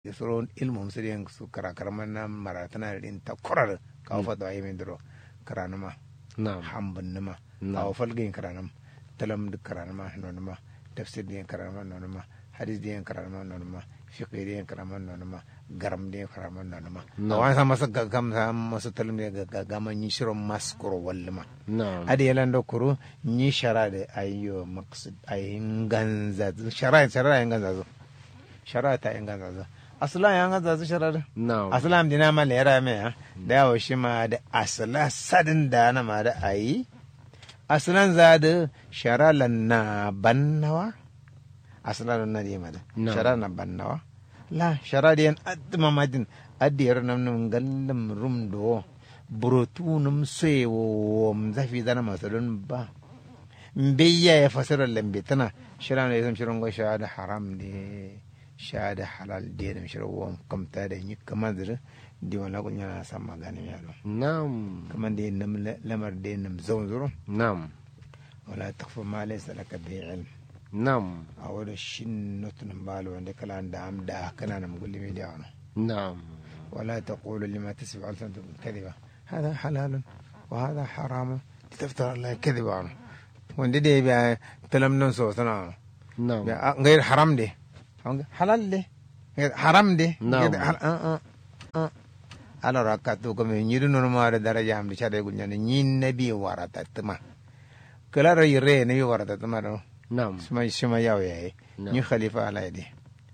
soro ilmum sirin su kara karaman na maratana rin ta kurar kawo fata ayi min duro karanuma na'am hambun numa Na'am. kawo falgin karanum talam duk karanuma nonuma tafsir din karanuma nonuma hadis din karanuma nonuma fiqh din karanuma nonuma garam din karanuma nonuma Na'am. awan sa masa gam sa masa talam din gama ni shiro maskuro walluma na'am hadi yalan do kuru ni shara da ayyo maqsad ayin ganza shara shara ayin ganza zo shara ta ayin ganza zo aslan yan ganza zo shara da na'am aslan dina ma lera me ha da yawo shi ma da asla sadin da na ma da ayi aslan za da shara lan na bannawa aslan na di ma da Na'am. shara na bannawa la shara da yan adma madin adiyar nam nam gallam rum do burotunum sewo zafi dana masalun ba mbeya ya fasara lambe tana shira ne zam shirin gwa shahada haram ne shahada halal de da shirin wa kamta da yi kamar da di wala kun yana san magana ya do na'am kamar da nam lamar da nam zaun zuru na'am wala takfa ma laysa laka bi ilm na'am a wada shin notun balo wanda kala da am da kana nam gulli mi da wani na'am ولا تقولوا لما تسمع ألسنتكم الكذبة هذا حلال وهذا حرام لتفتر على الله كذبا وندي دي بيا تلم ننسو سنا na'am بيا غير حرام دي حلال دي غير حرام دي نعم. غير حل... آه آه آه. على ركعتو كم يدو نورما درجة هم دي شاد يقول يعني نين نبي ورطة تما كلا رأي رأي نبي ورطة تما رو na'am سما سما ياو ياي نعم. ني خليفة على يدي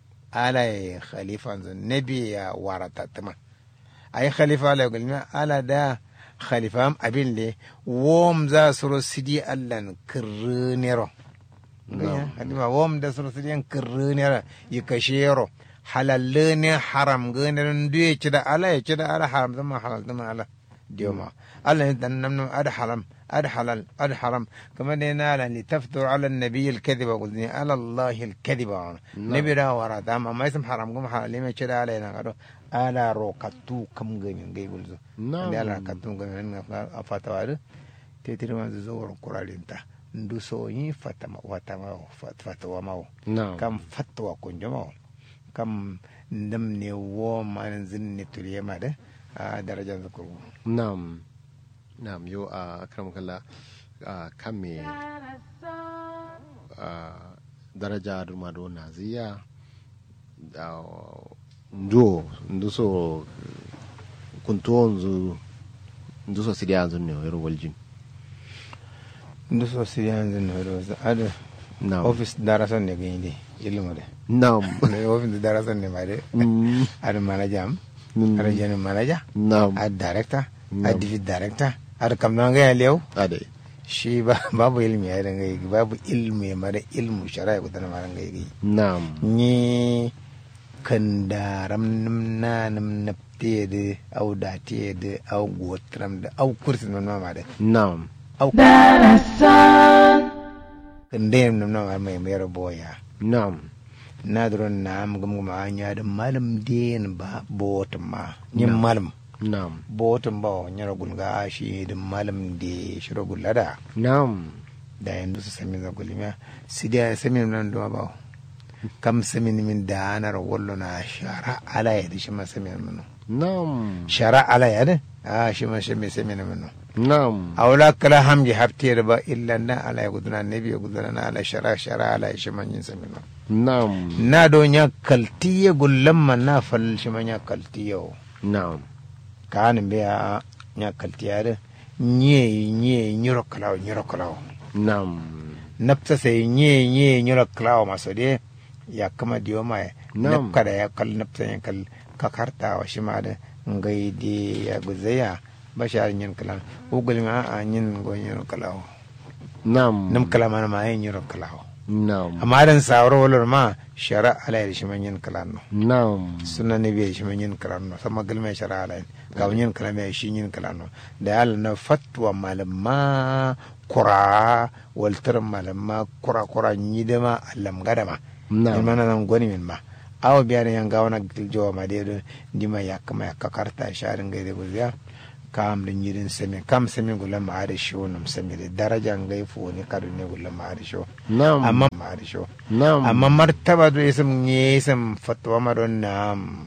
على خليفة نبي يا ورطة تما أي خليفة على يقول ما على دا خليفة أم أبين لي ووم za suro sidi allan kirnero نعم. hadima wom da suro sidi an kirnero yikashero halalle ne haram gane duye ci da ala ya ci da ala haram zama halal zama ala diyoma ala ne dan nam nam ad haram ad halal ad haram kama ne na ala li taftur ala nabiy al kadhiba qulni ala allah al kadhiba nabi da wara da amma mai sam haram gum halal me ci da ala yana gado ala rokatu kam gani ngai gulzo Na'am. da ala katu gani na fatawa da tetiri wanzu zo wurin kurarinta ndu so yi fatama watama fatawa mawo na'am kam fatwa kunjo mawo kam ndam ne wo manan zin ne turiye ma da a darajar zakuru na'am na'am yo a akram kalla a kan me a daraja durma do naziya da ndo ndo so kunto nzu ndo so sidia nzu ne yoro waljin ndu so siri yanzu ne do ada na'am office darasan ne gani de ilmu de na'am ne office darasan ne ma de Mm, ada manager am Mm. ada general manager na'am ada director Na'am. ada division director ada kamnan ga lew ade shi ba babu ilmi ya danga yi babu ilmi ma da ilmu shari'a ko tana ma danga yi na'am ni kan daram nim na nim napte de au da te de au gotram de au kursi non ma de na'am au kan dem nim na ma mai mai boya na'am na dron na am gum gum anya da malam den ba botum ma nim malam na'am botum ba nyara gun ga shi da malam de shiro gulada na'am da yanzu su sami za gulmiya si da sami nan do ba kam sami min da anar wallo na shara ala ya da shi ma sami min na'am shara ala ya da a shi ma shi mai sami min na'am awla kala hamji hafte da ba illa na ala ya gudana nabi ya gudana na ala shara shara ala ya shi man yin sami min na'am na do nya kaltiye gullan man na fal shi man nya kaltiye na'am kanin be ya nya kaltiye da nye nye nyiro kalaw nyiro kalaw na'am nafta sai nye nye nyura klawa maso de ya kama diyo ma Nam. nafka da ya kal nafta yan kal ka karta wa shi ma da ngai de ya guzaya ba shi a yin kalan ugul ma a yin go yin kalawo na'am nam kala ma ma yin yin kalawo na'am amma dan sawro walor ma shara ala ya shi man yin kalan no na'am sunna ne bi shi man yin kalan no sama gilme shara ala ga yin kalan mai shi yin kalan no da yalla na fatwa malama kura waltar malama kura kura ni da ma allam gada ma Na'am. in mana nan gwani min ma awa biya da yan gawana giljowa ma dai don dima ya kama ya kakarta sharin gaida guziya kam da yirin sami kam sami gula ma da shi wani sami da daraja ngai fu ne kadu ne gula ma da shi na'am amma ma da shi na'am amma martaba do isam ne isam fatwa ma don na